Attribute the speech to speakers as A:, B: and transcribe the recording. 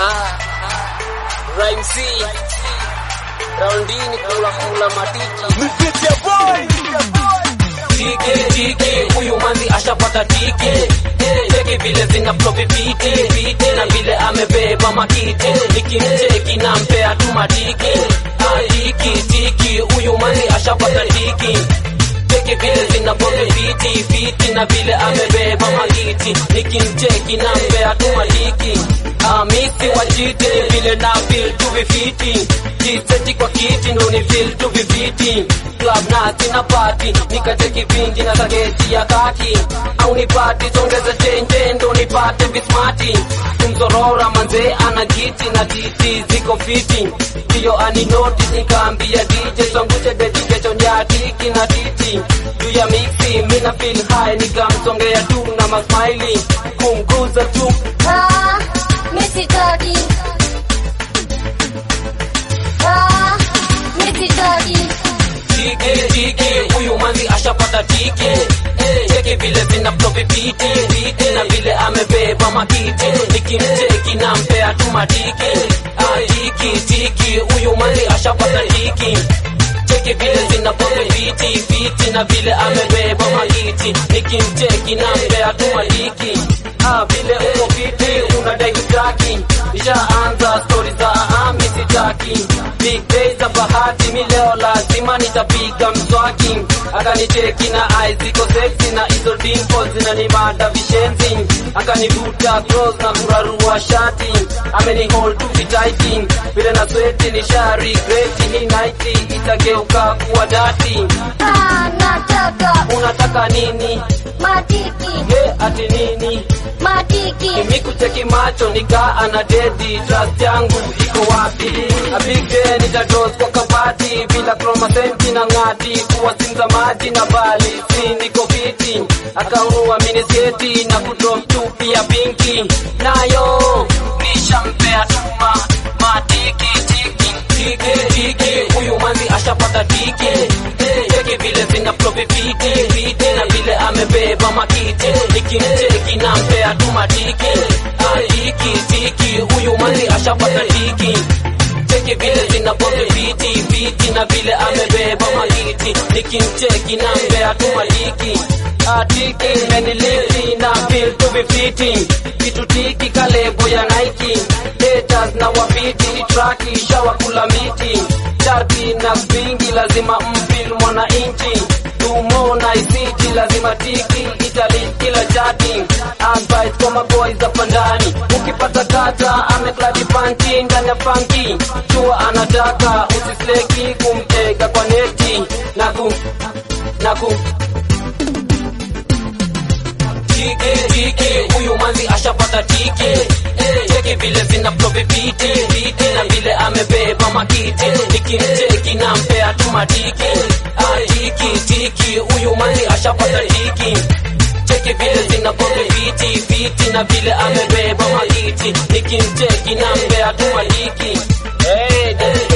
A: Rhyme C Raundini kula kula matiki
B: tiki tiki, huyu manzi ashapata tiki cheki vile zina flopi piti piti na vile amebeba makiti nikimcheki na mpea tu matiki Ah, tiki tiki, huyu manzi ashapata tiki cheki vile zina flopi piti piti na vile amebeba makiti nikimcheki na mpea tu matiki Ah, misi wajiti vile na feel tu vifiti jiseti kwa kiti ndo ni feel tu vifiti club na sina party nikacheki vingi na sageti ya kaki au nipati songeza chenje ndo nipate vismati tumzorora manze ana jiti na titi ziko fiti ndiyo aninoti nikaambia DJ sangushe beti kesho nyatiki na titi juu ya mixi mina feel high nikamsongea tu na masmiley kumguza tu
C: Ah, Missy Doggy. Ah, Missy Doggy.
B: tiki tiki, huyu manzi ashapata tiki cheki vile zina flopi piti piti na vile amebeba makiti nikimcheki na mpea tu matiki Ah, tiki tiki, huyu manzi ashapata tiki cheki vile zina flopi piti piti na vile amebeba makiti nikimcheki na mpea tu matiki Ah, vile uko fiti unadai kutaki ishaanza stori za ami sitaki big days za bahati mi leo lazima nitapiga mswaki akanicheki na eyes ziko sexy na hizo dimples zinanimada vishenzi akanivuta cross na kurarua shati ameni hold tu vitaiti vile na sweti ni shari greti hii night itageuka kuwa dati
C: Ah, nataka
B: unataka nini
C: matiki,
B: ye ati nini
C: matiki.
B: Mimi kucheki macho nika ana dedi trust yangu iko wapi apige nitados kwa kabati bila chromasenti na ngati kuwasimza maji na bali si niko fiti akaunua minisketi na kudrop tu pia pinki nayo nishampea tuma matiki tiki tiki tiki huyu manzi ashapata tiki cheki vile zina flopi fiti fiti na vile amebeba makiti nikimcheki na mpea tu matiki Ah, tiki tiki huyu manzi ashapata tiki cheki vile zina flopi fiti fiti na vile amebeba makiti nikimcheki na mpea tu matiki Ah, tiki meniliti na feel tu vifiti kitu tiki kalebo ya Nike haters na wapiti ni traki shawakula miti sharti na spingi lazima mpil mwananchi tumo na isiti lazima tiki itali kila chati advice kwa maboys hapa ndani ukipata kata amekladi panti ndani ya panki chua anataka usisleki kumtega kwa neti na ku na ku tiki tiki, huyu manzi ashapata tiki cheki vile zina flopi piti piti na vile amebeba makiti nikimcheki na mpea tu matiki Ah, tiki tiki, huyu manzi ashapata tiki cheki vile zina flopi piti piti na vile amebeba makiti nikimcheki na mpea tu matiki hey,